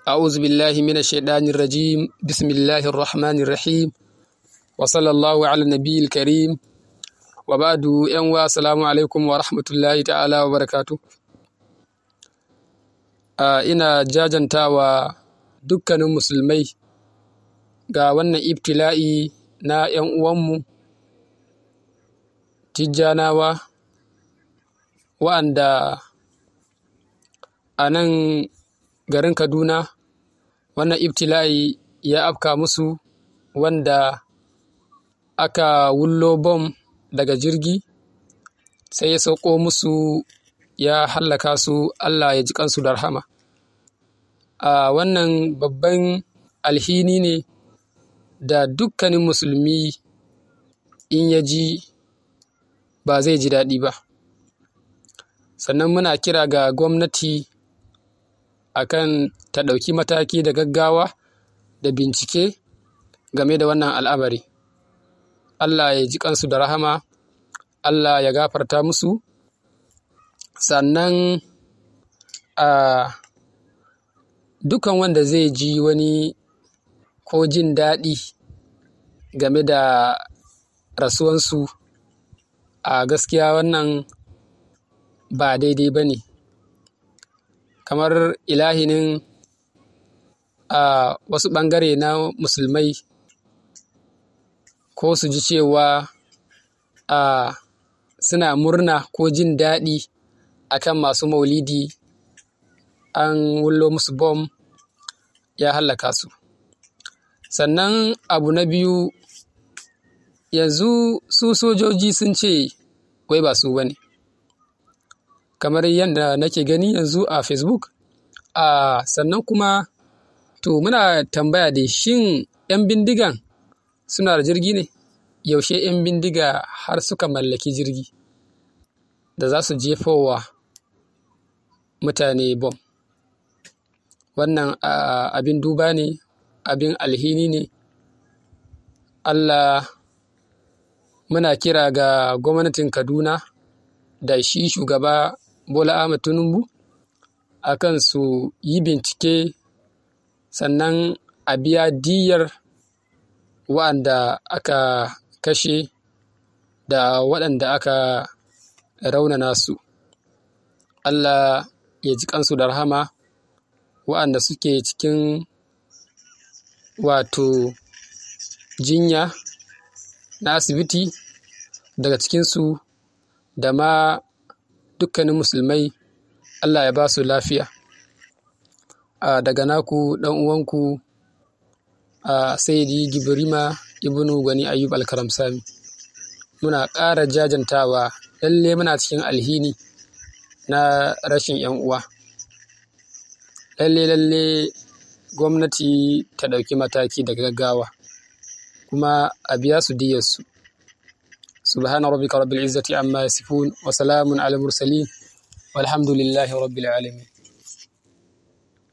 أعوذ بالله من الشيطان الرجيم بسم الله الرحمن الرحيم وصلى الله على النبي الكريم وبعد ‘yan wa salamu alaikum wa rahmatullahi ta'ala wa barakatu. ina jajantawa dukkanin musulmai ga wannan ibtila'i na ‘yan uwanmu tijjanawa wa'anda a nan garin Kaduna wannan ibtila'i ya afka musu wanda aka wullo bom daga jirgi sai ya sauko musu ya hallaka su Allah ya ji kansu da rahama. A wannan babban alhini ne da dukkanin musulmi in ya ji ba zai ji daɗi ba. Sannan muna kira ga gwamnati akan ta ɗauki mataki da gaggawa da bincike game da wannan al'amari. Allah ya ji kansu da rahama, Allah ya gafarta musu, sannan a dukan wanda zai ji wani ko jin daɗi game da rasuwansu a gaskiya wannan ba daidai ba ne. Kamar ilahinin a wasu ɓangare na musulmai ko su ji cewa a suna murna ko jin daɗi akan masu maulidi an wullo musu bom ya hallaka su. Sannan abu na biyu yanzu su sojoji sun ce wai ba su ba ne. Kamar yadda nake gani yanzu a Facebook, a sannan kuma to muna tambaya dai shin ‘yan bindigan suna da jirgi ne? Yaushe ‘yan bindiga har suka mallaki jirgi da za su jefowa mutane bom? Wannan abin duba ne, abin alhini ne. Allah muna kira ga gwamnatin Kaduna da shi shugaba Bola Ahmed Tinubu akan su yi bincike sannan a biya diyyar wa'anda aka kashe da waɗanda aka raunana su. Allah ya ji kansu da rahama wa'anda suke cikin wato jinya na asibiti daga cikinsu da ma dukkanin musulmai Allah ya ba su lafiya. A daga naku ɗan uwanku a Sayyidi Gibrima Ibnu Gwani Ayyub Alkaramsami. Muna ƙara jajantawa lalle muna cikin alhini na rashin ‘yan uwa. Lalle lalle gwamnati ta ɗauki mataki da gaggawa kuma a biya su diyyarsu. سبحان ربك رب العزة عما يصفون وسلام على المرسلين والحمد لله رب العالمين